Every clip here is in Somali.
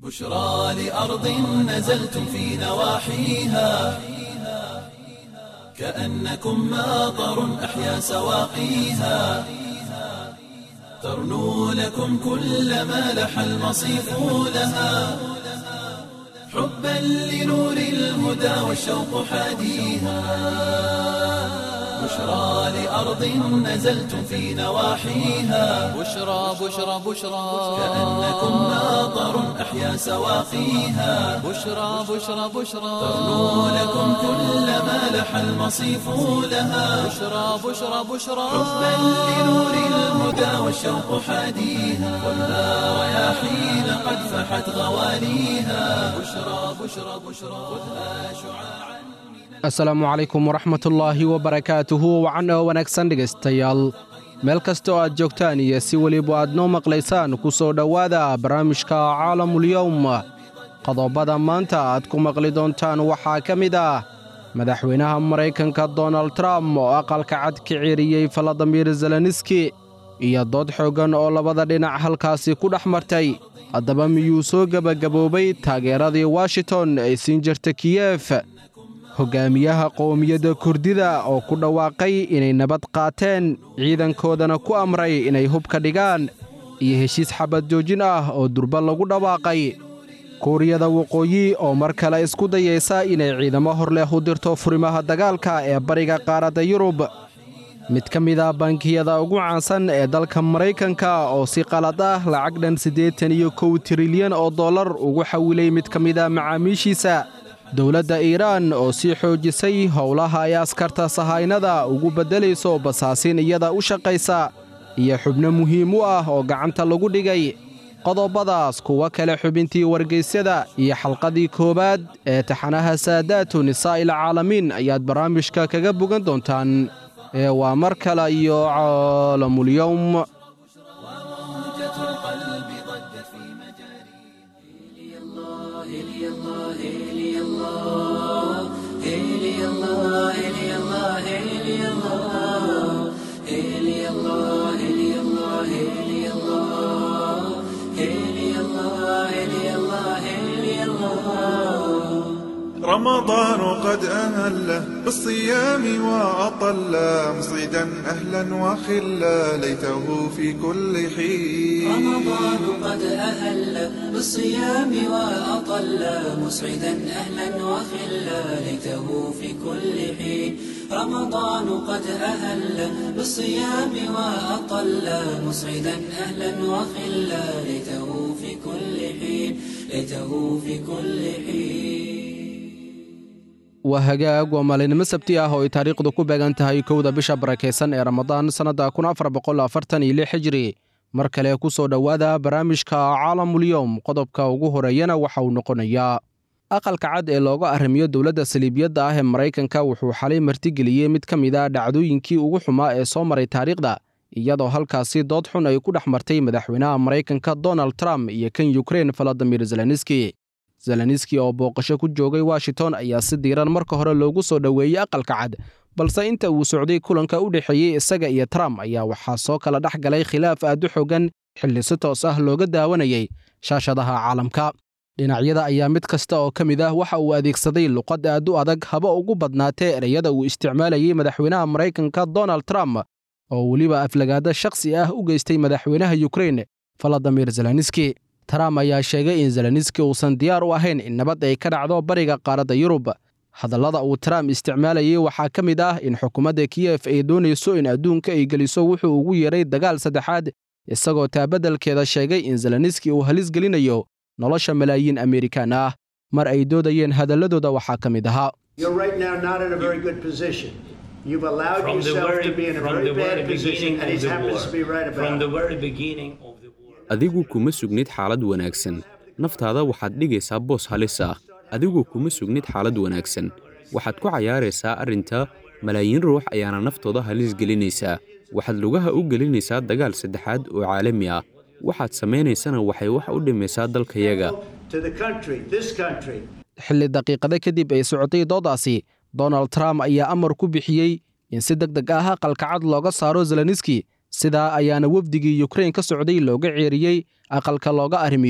بشرى لأرض نزلتم في نواحيها كأنكم ماطر أحيا سواقيها ترنو لكم كل ما لح المصيف لها حبا لنور الهدى والشوق حاديها بشرى لأرض نزلتم في نواحيها بشرى بشرى بشرى كأنكم ماطر أحيا سواقيها بشرى بشرى بشرى ترنو لكم كل ما لح المصيف لها بشرى بشرى بشرى حبا لنور الهدى والشوق حاديها والنار رياحين قد فحت غواليها بشرى بشرى بشرى خذها شعاعا asalaamu calaykum waraxmatullaahi wabarakaatuhu wacan oo wanaagsan dhegaystayaal meel kasta oo aad joogtaan iyo si weliba aad noo maqlaysaan ku soo dhowaada barnaamijka caalamulyowm qodobada maanta aad ku maqli doontaan waxaa ka mid ah madaxweynaha maraykanka donald trump oo aqalka cad ka ceeriyey faladimir zeleniski iyo dood xooggan oo labada dhinac halkaasi ku dhex martay haddaba miyuu soo gebagaboobay taageeradii washington ay siin jirta kiyef hoggaamiyaha qowmiyadda kurdida oo ku dhawaaqay inay nabad qaateen ciidankoodana ku amray inay hubka dhigaan iyo heshiis xabad joojin ah oo durba lagu dhawaaqay kuuriyada waqooyi oo mar kale isku dayaysa inay ciidamo hor leh u dirto furimaha dagaalka ee bariga qaaradda yurub mid ka mid ah bankiyada ugu caansan ee dalka maraykanka oo si qalad ah lacag dhan siddeetan iyo kow trilyan oo dollar ugu xawilay mid ka mid ah macaamiishiisa dowladda iiraan oo sii xoojisay howlaha ay askarta sahaynada ugu beddelayso basaasiin iyada u shaqaysa iyo xubno muhiim u ah oo gacanta lagu dhigay qodobadaas kuwa kale xubintii wargaysyada iyo xalqadii koowaad ee taxanaha saadaatu nisaa'il caalamiin ayaad barnaamijka kaga bogan doontaan ee waa mar kale iyo caalamulyowm موجة القلب ضجت في مجاري رمضان قد أهل بالصيام وأطل مصيدا أهلا وخلا ليته في كل حين رمضان قد أهل بالصيام وأطل مسعدا أهلا وخلا ليته في كل حين رمضان قد أهل بالصيام وأطل مسعدا أهلا وخلا ليته في كل حين ليته في كل حين waa hagaag waa maalinimo sabti ah oo ay taariikhdu ku beegan tahay kowda bisha barakaysan ee ramadaan sannadda kun afar boqol afartan iyo lix hijri mar kale ku soo dhowaada barnaamijka caalamulyowm qodobka ugu horeeyana waxa uu noqonayaa aqalka cad ee looga arrimiyo dowladda saliibiyadda ah ee maraykanka wuxuu xalay martigeliyey mid ka mid ah dhacdooyinkii ugu xumaa ee soo maray taariikhda iyadoo halkaasi dood xun ay ku dhex martay madaxweynaha maraykanka donald trump iyo kan yukrein valadimir zeleniski zeleniski oo booqasho ku joogay washington ayaa si diiran marka hore loogu soo dhoweeyey aqalka cad balse inta uu socday kulanka u dhexeeyey isaga iyo trump ayaa waxaa soo kala dhex galay khilaaf aad u xogan xilli si toos ah looga daawanayay shaashadaha caalamka dhinacyada ayaa mid kasta oo ka mid ah waxa uu adeegsaday luqad aad u adag haba ugu badnaatee ereyada uu isticmaalayey madaxweynaha maraykanka donald trump oo weliba aflagaada shakhsi ah u geystay madaxweynaha yukrein valadimir zeleniski trump ayaa sheegay in zeleniski uusan diyaar u ahayn in nabad ay ka dhacdo bariga qaaradda yurub hadallada uu trump isticmaalayey waxaa ka mid ah in xukuumadda kiyef ay doonayso in adduunka ay geliso wuxuu ugu yeeray dagaal saddexaad isagoo taabadalkeeda sheegay in zeleniski uu halis gelinayo nolosha malaayiin amerikaan ah mar ay doodayeen hadalladooda waxaa ka mid ahaa You're right now not in a very good position. You've allowed from the yourself very, to be in a from very the bad very position, beginning and he of the happens war. to be right From about the it. very beginning of the war. adigu kuma sugnid xaalad wanaagsan naftaada waxaad dhigaysaa boos halis ah adigu kuma sugnid xaalad wanaagsan waxaad ku cayaaraysaa arrinta malaayiin ruux ayaana naftooda halis gelinaysaa waxaad lugaha u gelinaysaa dagaal saddexaad oo caalami ah waxaad samaynaysana waxay wax u dhimaysaa dalkayaga To the country, this country, xilli daqiiqada kadib ay socotay doodaasi donald trump ayaa amar ku bixiyey in si deg deg ah aqalka cad looga saaro zeleniski sidaa ayaana wefdigii yukrain ka socday looga ceeriyey aqalka looga arrimiyo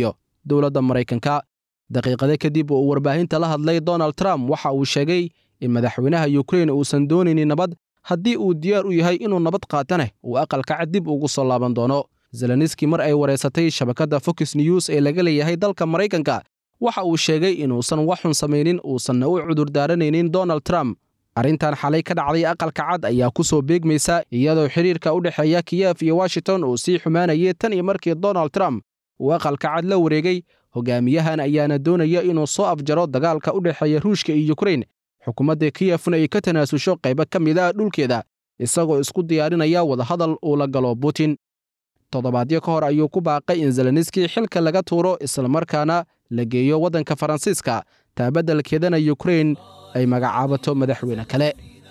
dowladda maraykanka daqiiqade kadib uu warbaahinta la hadlay donald trump waxa uu sheegay in madaxweynaha yukrain uusan doonaynin nabad haddii uu diyaar u yahay inuu nabad qaatane uu aqalka cad dib ugu soo laaban doono zelenski mar ay wareysatay shabakadda fox news ee laga leeyahay dalka maraykanka waxa uu sheegay inuusan wax xun samaynin uusanna u cudurdaaranaynin donald trump arrintan xalay ka dhacday aqalka cad ayaa ku soo beegmaysa iyadoo xiriirka u dhexeeya kiyef iyo washington uu sii xumaanayay tan iyo markii donald trump uu aqalka cad la wareegay hogaamiyahan ayaana doonaya inuu soo afjaro dagaalka u dhexeeya ruushka iyo yukrain xukuumadda kiyefna ay ka tanaasusho qaybo ka mid a dhulkeeda isagoo isku diyaarinaya wadahadal uu la galo putin toddobaadyo ka hor ayuu ku baaqay in zelenski xilka laga tuuro islamarkaana la geeyo waddanka faransiiska taabadalkeedana yukrain ay magacaabato madaxweyne kale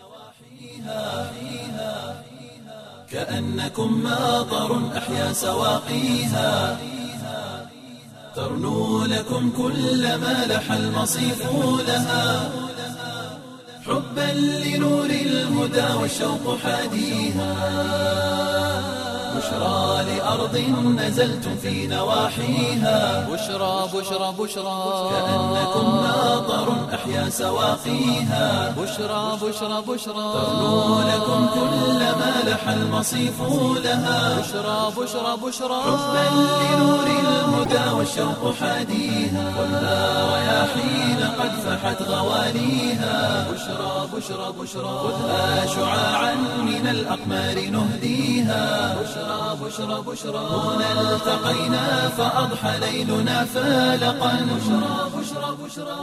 كأنكم ماطر أحيا سواقيها ترنو لكم كل ما لح المصيف لها حبا لنور الهدى والشوق حاديها بشرى لأرض نزلتم في نواحيها بشرى بشرى بشرى كأنكم ماطر أحيا سواقيها بشرى بشرى بشرى ترنو لكم كل ما لح المصيف لها بشرى بشرى بشرى حبا لنور الهدى والشوق حاديها خذها رياحين قد فحت غواليها بشرى بشرى بشرى خذها شعاعا من الأقمار نهديها بشرى بشرى بشرى هنا التقينا فأضحى ليلنا فالقا بشرى بشرى بشرى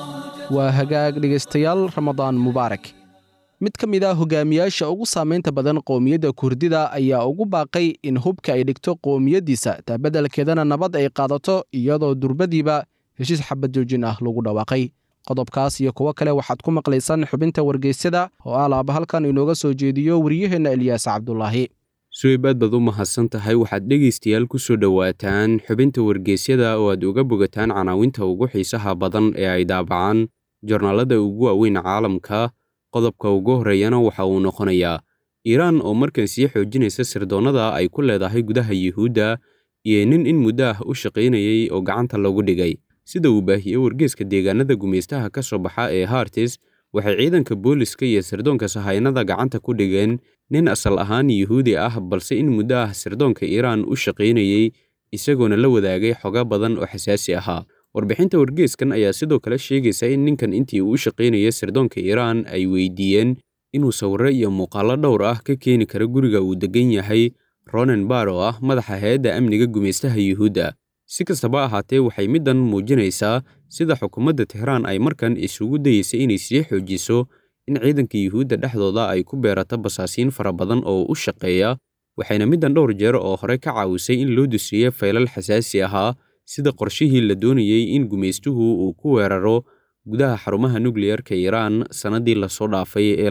waa hagaag dhegaystayaal ramadaan mubaarak mid ka mid ah hogaamiyaasha ugu saamaynta badan qowmiyadda kurdida ayaa ugu baaqay in hubka ay dhigto qowmiyaddiisa taabeddelkeedana nabad ay qaadato iyadoo durbadiiba heshiis xabad joojin ah lagu dhawaaqay qodobkaas iyo kuwo kale waxaad ku maqlaysaan xubinta wargeysyada oo alaaba halkan inooga soo jeediyo waryaheenna eliyaas cabdulaahi suweyb aad baad u mahadsan tahay waxaad dhegaystayaal ku soo dhowaataan xubinta wargeysyada oo aad uga bogataan canaawinta ugu xiisaha badan ee ay daabacaan jornaalada ugu waaweyn caalamka qodobka ugu horreeyana waxa uu noqonayaa iiraan oo markan sii xoojinaysa sirdoonnada ay ku leedahay gudaha yuhuudda iyo nin in muddo ah u shaqaynayay oo gacanta lagu dhigay sida uu baahiyey wargeeska deegaanada gumaystaha ka soo baxa ee hartis waxay ciidanka booliska iyo sirdoonka sahaynada gacanta ku dhigeen nin asal ahaan yuhuudi ah balse in muddo ah sirdoonka iiraan u shaqaynayey isagoona la wadaagay xoga badan oo xasaasi ahaa warbixinta wargeeskan ayaa sidoo kale sheegaysa in ninkan intii uu u shaqaynaya sirdoonka iiraan ay weydiiyeen inuu sawirro iyo muuqaallo dhowr ah ka keeni karo guriga uu deggan yahay ronen bar oo ah madaxa hay-adda amniga gumaystaha yuhuudda si kastaba ahaatee waxay middan muujinaysaa sida xukuumadda tehraan ay markan isugu dayeysay inay sii xoojiso in ciidanka yuhuudda dhexdooda ay ku beerato basaasiin fara badan oo u shaqeeya waxayna middan dhowr jeer oo hore ka caawisay in loo dusiiyo faylal xasaasi ahaa sida qorshihii la doonayey in gumaystuhu uu ku weeraro gudaha xarumaha nukliyarka iiraan sannaddii lasoo dhaafay ee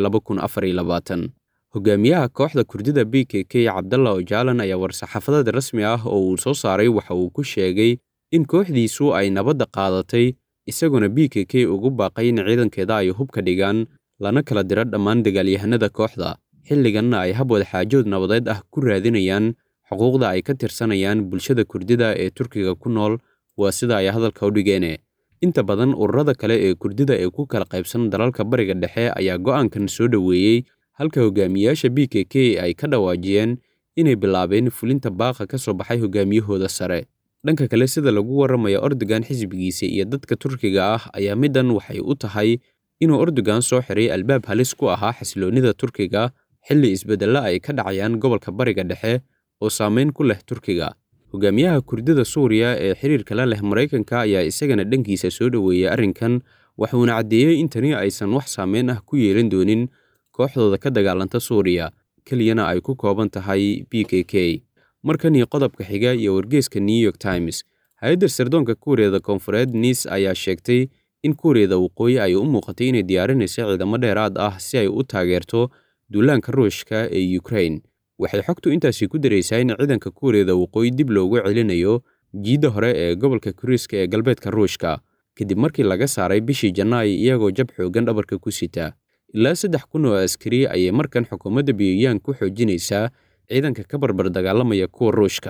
hogaamiyaha kooxda kurdida b k k cabdalla ojaalan ayaa war-saxaafadad rasmi ah oo uu soo saaray waxa uu ku sheegay in kooxdiisu ay nabadda qaadatay isagoona b k k ugu baaqay in ciidankeeda ay hubka dhigaan lana kala diro dhammaan dagaalyahanada kooxda xilliganna ay hab wadaxaajood nabadeed ah ku raadinayaan xuquuqda ay ka tirsanayaan bulshada kurdida ee turkiga ku nool waa sida ay hadalka u dhigeene inta badan ururada kale ee kurdida ee ku kala qaybsan dalalka bariga dhexe ayaa go'aankan soo dhoweeyey halka hogaamiyaasha b k k ay ka dhawaajiyeen inay bilaabeen fulinta baaqa ka soo baxay hogaamiyahooda sare dhanka kale sida lagu warramaya ordogan xisbigiisa iyo dadka turkiga ah ayaa middan waxay u tahay inuu ordogan soo xiray albaab halis ku ahaa xasiloonnida turkiga xilli isbeddella ay ka dhacayaan gobolka bariga dhexe oo saamayn ku leh turkiga hogaamiyaha kurdida suuriya ee xiriirka la leh maraykanka ayaa isagana dhankiisa soo dhoweeyey arrinkan waxuuna caddeeyey in tani aysan wax saameyn ah ku yeelan doonin kooxdooda ka dagaalanta suuriya keliyana ay ku kooban tahay b k k markanii qodobka xiga iyo wargeeska new york times hay-adda sirdoonka kuuriyada koonfureed niis ayaa sheegtay in kuuriyada waqooyi ay u muuqatay inay diyaarinayso ciidamo dheeraad ah si ay u taageerto duulaanka ruushka ee ukrain waxay xogtu intaasi ku daraysaa in ciidanka kuuriyada waqooyi dib loogu celinayo jiidda hore ee gobolka kuriiska ee galbeedka ruushka kadib markii laga saaray bishii janaayo iyagoo jab xoogan dhabarka ku sita ilaa saddex kun oo askari ayay markan xukuumadda biyooyaan ku xoojinaysaa ciidanka ka barbar dagaalamaya kuwa ruushka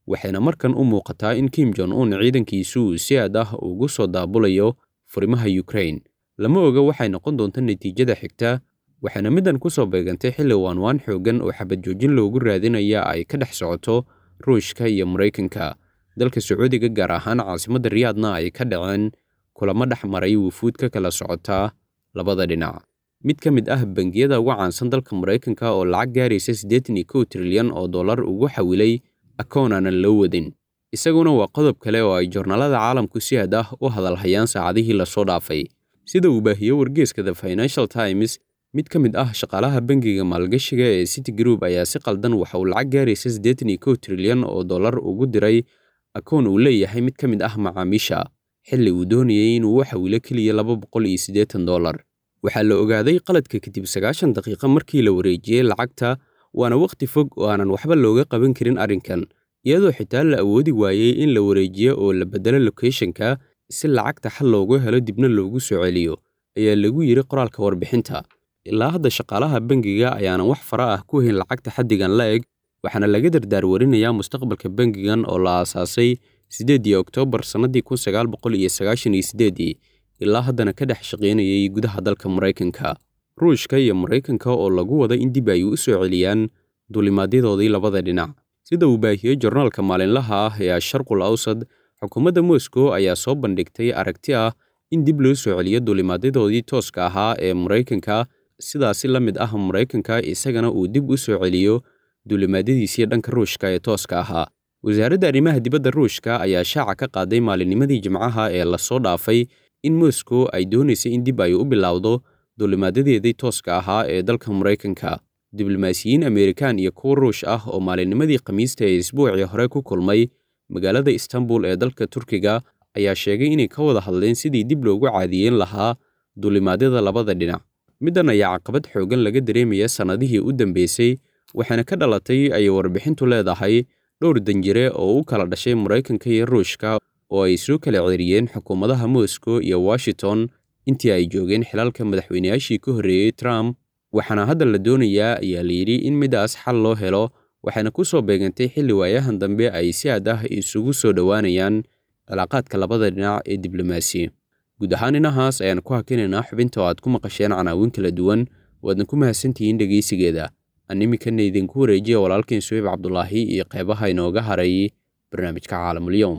waxayna markan u muuqataa in kim jon un ciidankiisu uu si aad ah ugu soo daabulayo furimaha yukrain lama oga waxay noqon doonta natiijada xigta waxayna middan ku soo beegantay xilli waanwaan xooggan oo xabad joojin loogu raadinaya ay ka dhex socoto ruushka iyo maraykanka dalka sacuudiga gaar ahaan caasimadda riyaadna ay ka dhaceen kulamo dhex maray wufuud ka kala socotaa labada dhinac mid ka mid ah bangiyada ugu caansan dalka maraykanka oo lacag gaaraysa siddeetan iyo kow trilyan oo dollar ugu xawilay akoon aanan loo wadin isaguna waa qodob kale oo ay joornaalada caalamku si aad ah u hadalhayaan saacadihii lasoo dhaafay sida uu baahiyo wargeeska the financial times mid ka mid ah shaqaalaha bangiga maalgashiga ee city group ayaa si qaldan waxa uu lacag gaaraysa siddeetan iyo kow trilyan oo dollar ugu diray akoon uu leeyahay mid ka mid ah macaamiisha xilli uu doonayay inuu u xawilo keliya laba boqol iyo siddeetan dollar waxaa la ogaaday qaladka kadib sagaashan daqiiqo markii la wareejiyey lacagta waana wakhti fog oo aanan waxba looga qaban karin arrinkan iyadoo xitaa la awoodi waayey in la wareejiyo oo la beddelo lokeeshanka si lacagta xal loogu helo dibna loogu soo celiyo ayaa lagu yidhi qoraalka warbixinta ilaa hadda shaqaalaha bangiga ayaanan wax fara ah ku hayn lacagta xaddigan la eg waxaana laga dardaarwarinayaa mustaqbalka bangigan oo la aasaasay siddeedii oktoobar sannadii kun sagaal boqol iyo sagaashan iyo siddeedii ilaa haddana ka dhex shaqaynayay gudaha dalka maraykanka ruushka iyo maraykanka oo lagu wada in dib ay u soo celiyaan duulimaadyadoodii labada dhinac sida uu baahiyey jornaalka maalinlaha ah ee asharqul awsad xukuumadda moscow ayaa soo bandhigtay aragti ah in dib loo soo celiyo duulimaadyadoodii tooska ahaa ee maraykanka sidaasi la mid ah maraykanka isagana uu dib u soo celiyo duulimaadyadiisii dhanka ruushka ee tooska ahaa wasaaradda arrimaha dibadda ruushka ayaa shaaca ka qaaday maalinnimadii jimcaha ee lasoo dhaafay in moscow ay doonaysay in dib ay u bilowdo duulimaadyadeedii tooska ahaa ee dalka maraykanka diblomaasiyiin amerikan iyo kuwa ruush ah oo maalinnimadii khamiista ee isbuucii hore ku kulmay magaalada istanbul ee dalka turkiga ayaa sheegay inay ka wada hadleen sidii dib loogu caadiyeyn lahaa duulimaadyada labada dhinac middan ayaa caqabad xooggan laga dareemaya sannadihii u dambeysay waxaana ka dhalatay ayay warbixintu leedahay dhowr danjire oo u kala dhashay maraykanka iyo ruushka oo ay soo kala ceeriyeen xukuumadaha moscow iyo washington intii ay joogeen xilalka madaxweynayaashii ka horreeyey trump waxaana hadda la doonayaa ayaa layidhi in midaas xal loo helo waxayna ku soo beegantay xilli waayahan dambe ay si aad ah isugu soo dhowaanayaan cilaaqaadka labada dhinac ee diblomaasi guud ahaan inahaas ayaan ku hakinaynaa xubinta oo aad ku maqasheen canaawin kala duwan waadna ku mahadsantihiin dhegaysigeeda aan iminkana idinku wareejiya walaalkiin suweyb cabdulaahi iyo qeybaha inooga haray barnaamijka caalamulyoom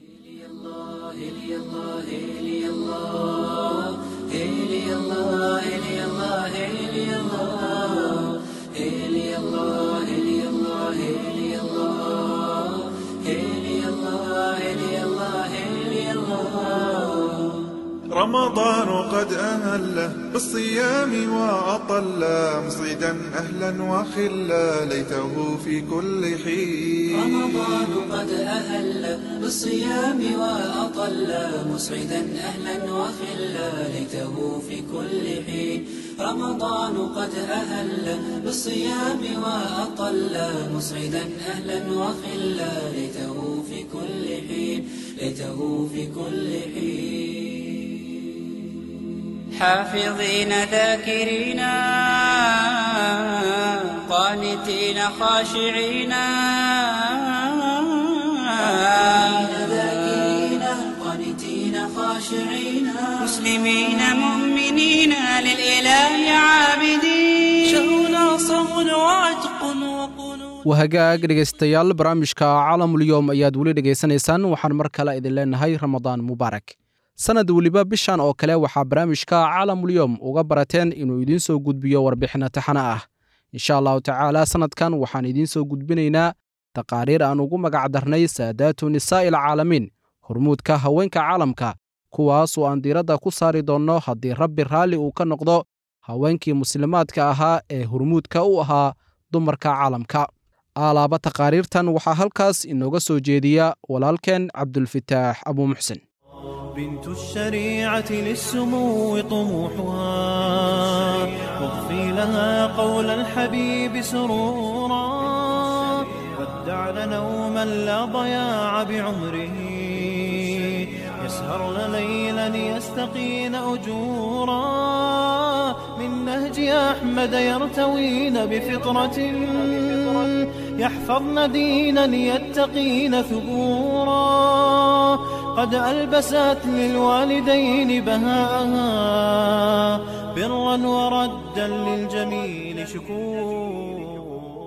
رمضان قد أهله بالصيام وأطل مصيدا أهلا وخلا ليته في كل حين رمضان قد أهل بالصيام وأطل مسعدا أهلا وخلا ليته في كل حين رمضان قد أهل بالصيام وأطل مسعدا أهلا وخلا ليته في كل حين ليته في كل حين حافظين ذاكرين قانتين خاشعين ذاكرين قانتين خاشعين مسلمين مؤمنين للإله عابدين شهرنا صوم وعتق وقنوت wahagaag dhegaystayaal barnaamijka caalamulyoom ayaad weli dhegaysanaysaan waxaan mar kale idin leenahay ramadaan mubaarak sanad weliba bishan oo kale waxaa barnaamijka caalamulyoom uga barateen inuu idiin soo gudbiyo warbixinno taxana ah insha allahu tacaala sannadkan waxaan idiin soo gudbinaynaa taqaariir aan ugu magac darnay saadaatu nisaa'i alcaalamiin hormuudka haweenka caalamka kuwaas oo aan diiradda ku saari doonno haddii rabbi raalli uu ka noqdo haweenkii muslimaadka ahaa ee hormuudka u ahaa dumarka caalamka aalaaba taqaariirtan waxaa halkaas inooga soo jeediya walaalkeen cabdulfitaax abuu muxsin بنت الشريعة للسمو طموحها واغفي لها قول الحبيب سرورا ودعن نوما لا ضياع بعمره يسهرن ليلا يستقين أجورا من نهج أحمد يرتوين بفطرة يحفظن دينا يتقين ثبورا قد ألبست للوالدين بهاءها برا وردا للجميل شكورا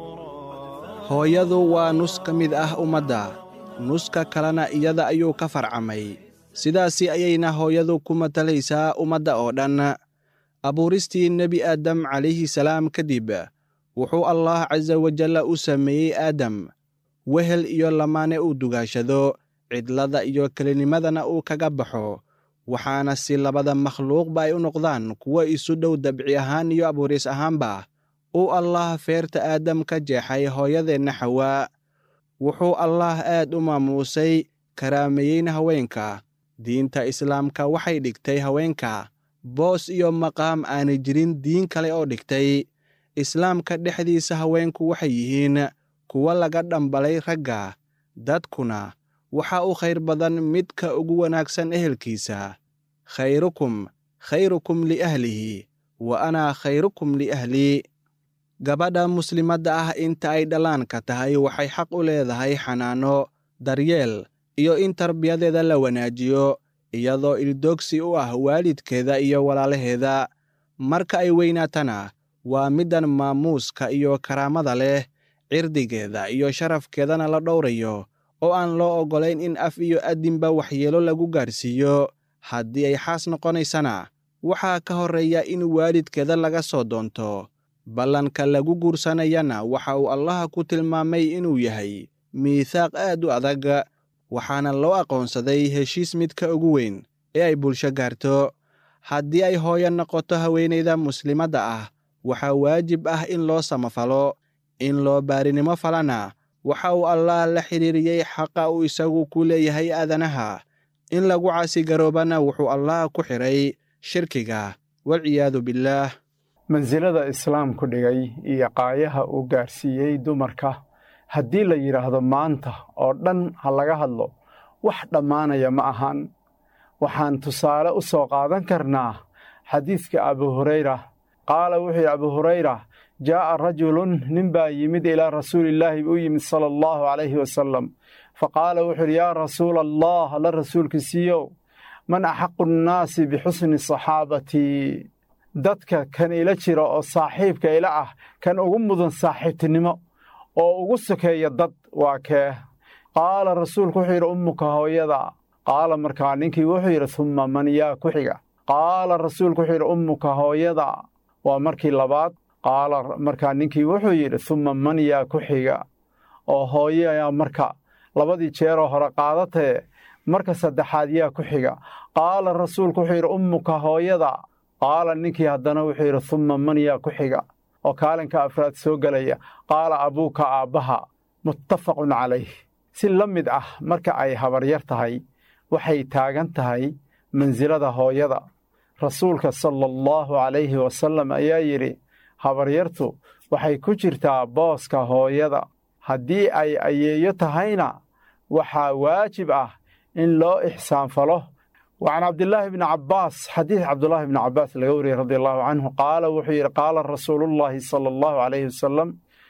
hooyadu waa nus ka mid ah ummadda nuska kalena iyada ayuu ka farcamay sidaasi ayayna hooyadu ku matalaysaa ummadda oo dhan abuuristii nebi aadam calayhi salaam kadib wuxuu allaah casa wajalla u sameeyey aadam wehel iyo lamaane uu dugaashado cidlada iyo kelinimadana uu kaga baxo waxaana si labada makhluuqba ay u noqdaan kuwo isu dhow dabci ahaan iyo abuuris ahaanba uu allaah feerta aadam ka jeexay hooyadeenna xawaa wuxuu allaah aad u maamuusay karaameeyeyna haweenka diinta islaamka waxay dhigtay haweenka boos iyo maqaam aanay jirin diin kale oo dhigtay islaamka dhexdiisa haweenku waxay yihiin kuwo laga dhambalay ragga dadkuna waxa u khayr badan midka ugu wanaagsan ehelkiisa khayrukum khayrukum liahlihi wa anaa khayrukum liahlii gabadha muslimadda ah inta ay dhallaanka tahay waxay xaq u leedahay xanaano daryeel iyo in tarbiyadeeda la wanaajiyo iyadoo ildoogsi u ah waalidkeeda iyo walaalaheeda marka ay weynaatana waa middan maamuuska iyo karaamada leh cirdigeeda iyo sharafkeedana la dhowrayo oo aan loo oggolayn in af iyo addinba waxyeelo lagu gaarsiiyo haddii ay xaas noqonaysana waxaa ka horreeya in waalidkeeda laga soo doonto ballanka lagu guursanayana waxa uu allaha ku tilmaamay inuu yahay miithaaq aad u adag waxaana loo aqoonsaday heshiis midka ugu weyn ee ay bulsho gaarto haddii ay hooyo noqoto haweenayda muslimadda ah waxaa waajib ah in loo samafalo in loo baarinimo falana waxa uu allaah la xidhiiriyey xaqa uu isagu ku leeyahay aadanaha in lagu caasigaroobana wuxuu allaah ku xidhay shirkiga walciyaadu billaah mansilada islaamku dhigay iyo qaayaha uu gaarsiiyey dumarka haddii la yidhaahdo maanta oo dhan ha laga hadlo wax dhammaanaya ma ahan waxaan tusaale u soo qaadan karnaa xadiidka abu hurayra qaala wuxuu yidhi abu hurayra jaa'a rajulun nin baa yimid ilaa rasuulillaahi u yimid sala allahu calayhi wasalam fa qaala wuxuu yidhi yaa rasuula allah alla rasuulkiisiiyow man axaqu nnaasi bixusni saxaabatii dadka kan ila jira oo saaxiibka ila ah kan ugu mudan saaxiibtinimo oo ugu sokeeya dad waa kee qaala rasuulku wuxuu yidhi ummuka hooyada qaala markaa ninkii wuxuu yidhi humma man yaa ku xiga qaala rasuulku wuxuu yidhi ummuka hooyada waa markii labaad qaala markaa ninkii wuxuu yidhi humma man yaa ku xiga oo hooyayaa marka labadii jeeroo hore qaadatee marka saddexaad yaa ku xiga qaala rasuulku wuxuu yidhi ummuka hooyada qaala ninkii haddana wuxuu yidhi humma man yaa ku xiga oo kaalinka afraad soo gelaya qaala abuuka aabbaha muttafaqun calayh si la mid ah marka ay habaryar tahay waxay taagan tahay mansilada hooyada rasuulka sala allahu calayhi wasallam ayaa yidhi habaryartu waxay ku jirtaa booska hooyada haddii ay ayeeyo tahayna waxaa waajib ah in loo ixsaanfalo وعن عبد الله بن عباس حديث عبد الله بن عباس الغوري رضي الله عنه قال وحير قال رسول الله صلى الله عليه وسلم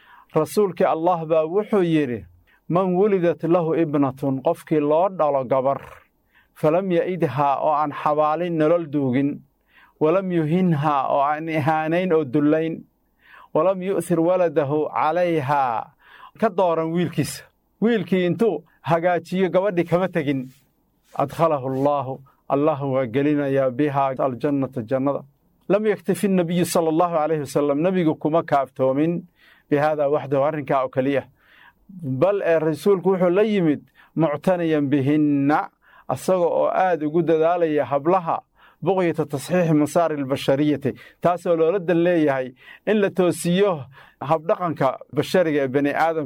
رسولك الله با وحير من ولدت له ابنة قفك لورد على قبر فلم يئدها أو عن حوالي نلل دوغن ولم يهنها أو عن إهانين أو دلين ولم يؤثر ولده عليها كدورا ويلكيس ويلكي انتو هقاتي قبردي كما تجن أدخله الله الله وقلنا بها الجنة الجنة لم يكتفي النبي صلى الله عليه وسلم نبي كما كافتومن بهذا وحده أرنك أو كليه بل الرسول كوحو ليمد معتنيا بهن أصغى آد قد ذالي هبلها بغية تصحيح مسار البشرية تاسو لو رد ليهي إن لتوسيوه هبدقنك بشرية بني آدم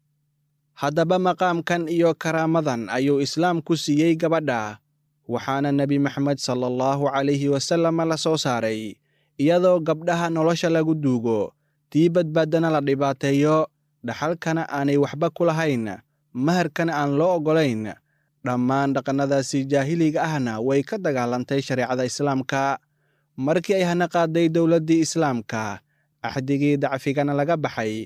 haddaba maqaamkan iyo karaamadan ayuu islaam ku siiyey gabadha waxaana nebi maxamed sala allahu calayhi wasallam la soo saaray iyadoo gabdhaha nolosha lagu duugo tii badbaaddana la dhibaateeyo dhaxalkana aanay waxba ku lahayn maharkana aan loo oggolayn dhammaan dhaqannadaasi jaahiliga ahna way ka dagaalantay shareecada islaamka markii ay hana qaaday dowladdii islaamka axdigii dacfigana laga baxay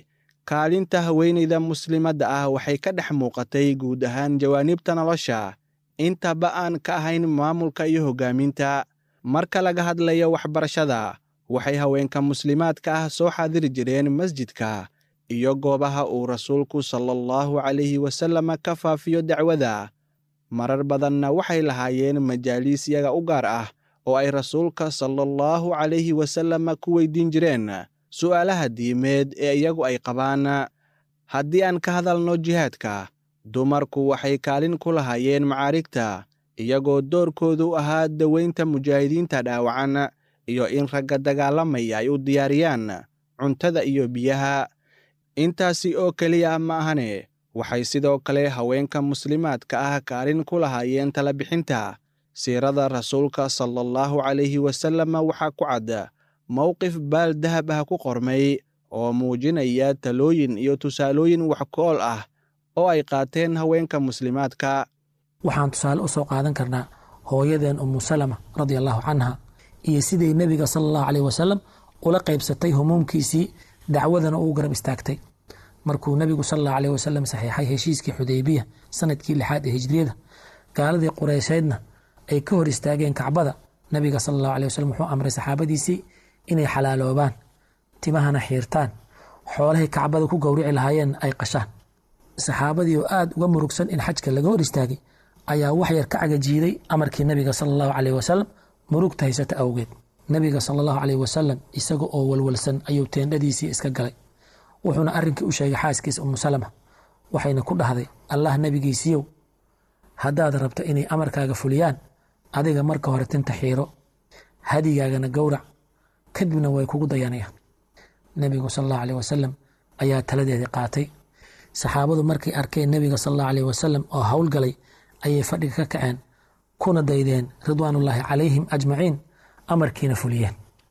kaalinta haweenayda muslimadda ah waxay ka dhex muuqatay guud ahaan jawaanibta nolosha intaba aan ka ahayn maamulka iyo hoggaaminta marka laga hadlayo waxbarashada waxay haweenka muslimaadka ah soo xaadiri jireen masjidka iyo goobaha uu rasuulku sala allahu calayhi wasallam ka faafiyo dacwada marar badanna waxay lahaayeen majaaliis yaga u gaar ah oo ay rasuulka sala allahu calayhi wasallam ku weydiin jireen su'aalaha diimeed ee iyagu ay qabaan haddii aan ka hadalno jihaadka dumarku waxay kaalin ku lahaayeen macaarigta iyagoo doorkoodu ahaa daweynta mujaahidiinta dhaawacan iyo in ragga dagaalamaya ay u diyaariyaan cuntada iyo biyaha intaasi oo keliya ma ahane waxay sidoo kale haweenka muslimaadka ah kaalin ku lahaayeen talabixinta siirada rasuulka sala allahu calayhi wasallam waxaa ku cad mowqif baal dahab ah ku qormay oo muujinaya talooyin iyo tusaalooyin wax ku-ool ah oo ay qaateen haweenka muslimaadka waxaan tusaale u soo qaadan karnaa hooyadeen umu salama radia allahu canha iyo siday nebiga sala allahu caleyh wasalam ula qaybsatay humuumkiisii dacwadana uu garab istaagtay markuu nebigu sala allahu caleyh wasalam saxiixay heshiiskii xudaybiya sanadkii lixaad ee hijriyada gaaladii qureysheedna ay ka hor istaageen kacbada nebiga sala allahu aleyh wasalam wuxuu amray saxaabadiisii inay xalaaloobaan timahana xiirtaan xoolahay kacbada ku gowrici lahaayeen ay qashaan saxaabadii oo aada uga murugsan in xajka laga hor istaagay ayaa wax yar ka cagajiiday amarkii nebiga sala allahu caleyh wasalam murugta haysata awgeed nebiga sala allahu caleyh wasalam isaga oo walwalsan ayuu teendhadiisii iska galay wuxuuna arrinkii u sheegay xaaskiisa umu salama waxayna ku dhahday allah nebigiisiiyow haddaad rabto inay amarkaaga fuliyaan adiga marka hore tinta xiiro hadigaagana gowrac kadibna way kugu dayanayaan nebigu sal allahu aleyh wasalam ayaa taladeedii qaatay saxaabadu markay arkeen nebiga sal allahu aleyh wasalam oo howlgalay ayay fadhiga ka kaceen kuna daydeen ridwaanullaahi calayhim ajmaciin amarkiina fuliyeen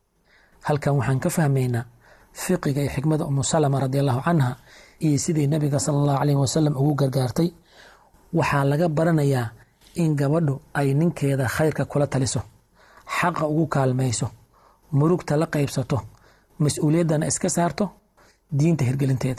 halkan waxaan ka fahmaynaa fiqiga iyo xikmada umu salama radi allahu canha iyo sidii nebiga sala allahu caleyh wasalam ugu gargaartay waxaa laga baranayaa in gabadhu ay ninkeeda khayrka kula taliso xaqa ugu kaalmayso murugta la qaybsato mas-uuliyaddana iska saarto diinta hirgelinteeda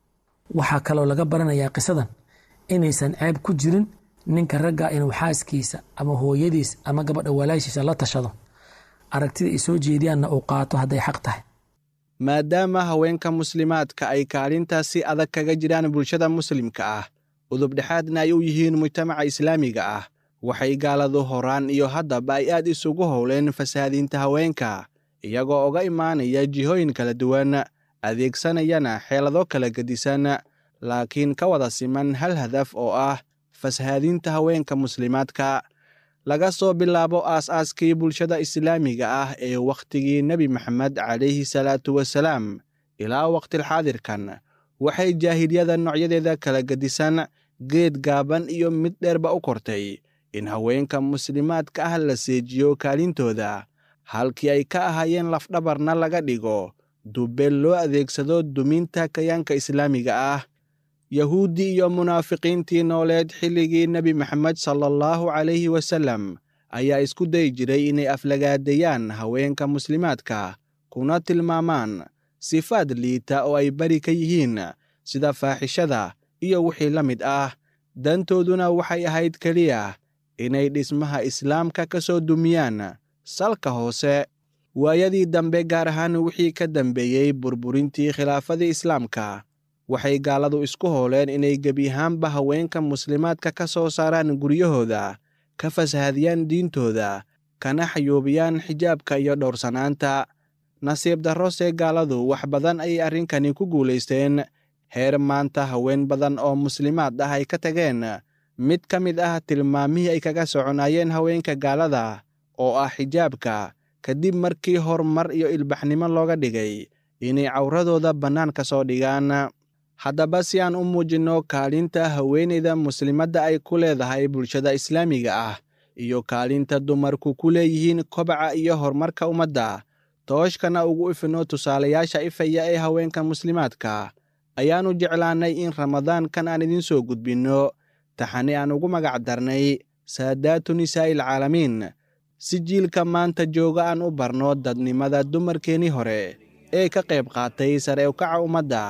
waxaa kaloo laga baranayaa qisadan inaysan ceeb ku jirin ninka ragga inuu xaaskiisa ama hooyadiis ama gabadha walaashiisa la tashado aragtida ay soo jeediyaanna uu qaato hadday xaq tahay maadaama haweenka muslimaadka ay kaalintaasi adag kaga jiraan bulshada muslimka ah udubdhexaadna ay u yihiin mujtamaca islaamiga ah waxay gaaladu horaan iyo haddaba ay aad isugu howleen fasahaadiinta haweenka iyagoo uga imaanaya jihooyin kala duwan adeegsanayana xeelado kala gedisan laakiin ka wada siman hal hadaf oo ah fasahaadiinta haweenka muslimaadka laga soo bilaabo aas-aaskii bulshada islaamiga ah ee wakhtigii nebi maxamed calayhi salaatu wasalaam ilaa wakhtilxaadirkan waxay jaahiliyada noocyadeeda kala gedisan geed gaaban iyo mid dheerba u kortay in haweenka muslimaadka ah la seejiyo kaalintooda halkii ay ka ahaayeen lafdhabarna laga dhigo dubbeel loo adeegsado duminta kayaanka islaamiga ah yahuuddii iyo munaafiqiintii nooleed xilligii nebi maxamed sala allahu calayhi wasallam ayaa isku dayi jiray inay aflagaadeeyaan haweenka muslimaadka kuna tilmaamaan sifaad liita oo ay beri ka yihiin sida faaxishada iyo wixii la mid ah dantooduna waxay ahayd keliya inay dhismaha islaamka ka soo dumiyaan salka hoose waayadii dambe gaar ahaan wixii ka dambeeyey burburintii khilaafadii islaamka waxay gaaladu isku hooleen inay gebi ahaanba haweenka muslimaadka ka soo saaraan guryahooda ka fasahadiyaan diintooda kana xayuubiyaan xijaabka iyo dhowrsanaanta nasiib darrose gaaladu wax badan ayay arrinkani ku guulaysteen heer maanta haween badan oo muslimaad ah ay ka tageen mid ka mid ah tilmaamihii ay kaga soconaayeen haweenka gaalada oo ah xijaabka kadib markii horumar iyo ilbaxnimo looga dhigay inay cawradooda bannaan ka soo dhigaan haddaba si aan u muujinno kaalinta haweenayda muslimadda ay ku leedahay bulshada islaamiga ah iyo kaalinta dumarku ku leeyihiin kobaca iyo horumarka ummadda tooshkana ugu ifino tusaalayaasha ifaya ee haweenka muslimaadka ayaannu jeclaannay in ramadaankan aan idiin soo gudbinno taxani aan ugu magac darnay saadaatu nisaa'il caalamiin si jiilka maanta jooga aan u barno dadnimada dumarkeennii hore ee ka qayb qaatay sare ukaca ummadda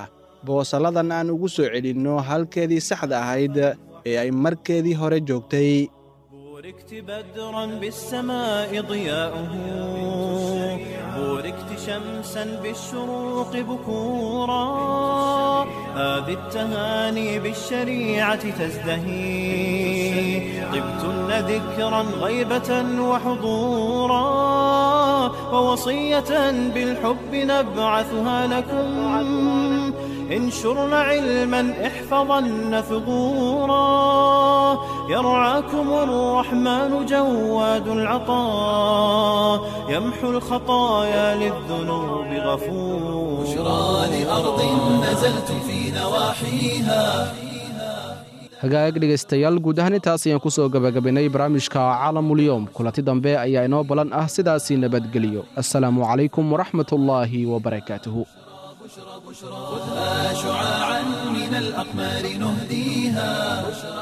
boosalladan aan ugu soo celinno halkeedii saxda ahayd ee ay markeedii hore joogtay بوركت بدرا بالسماء ضياؤه بوركت شمسا بالشروق بكورا هذه التهاني بالشريعة تزدهي طبتن ذكرا غيبة وحضورا ووصية بالحب نبعثها لكم انشرن علما احفظن ثغورا يرعاكم الرحمن جواد العطاء يمحو الخطايا للذنوب غفور بشرى لأرض نزلتم في نواحيها hagaag dhegaystayaal guud ahaan intaas ayaan ku soo gabagabaynay barnaamijka caalamulyoom kulanti dambe ayaa inoo balan ah sidaasii nabadgeliyo assalaamu calaykum waraxmatullaahi wabarakaatuhu خذها شعاعا من الأقمار نهديها